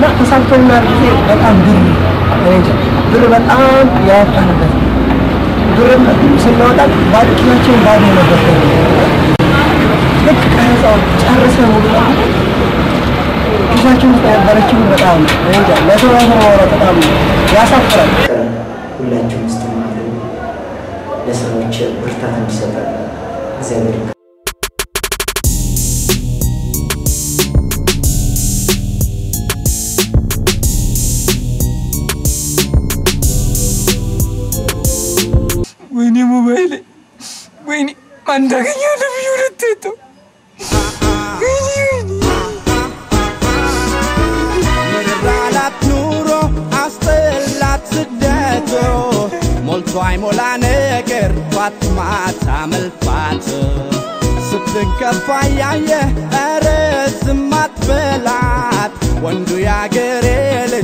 እና ተሳክቶልናል ጊዜ በጣም ብር እኔ እንጃ ብር በጣም ያወጣንበት ብር ስናወጣ ባዶ ኪሳችን ባዶ ነበር። ልክ ቀረጻው ጨርሰን ሙሉ ለሙሉ ኪሳችን ውስጥ የነበረችን በጣም እኔ እንጃ ለሰው ራሱ ማውራት በጣም ያሳፍራል። ሁላችሁም ውስጥ ለስራዎች ብርታት እንዲሰጠን እግዚአብሔር ወይኔ ሞባይል ወይኔ ማን እንዳገኘው ልብዩ ልትተው ምራላት ኑሮ አስጠላት ስደቱ ሞልቶ አይሞላ ነገር ጧት ማታ መልፋት ስትከፋ ያየ ኧረ ዝም አትበላት ወንዱ ያገሬ ልጅ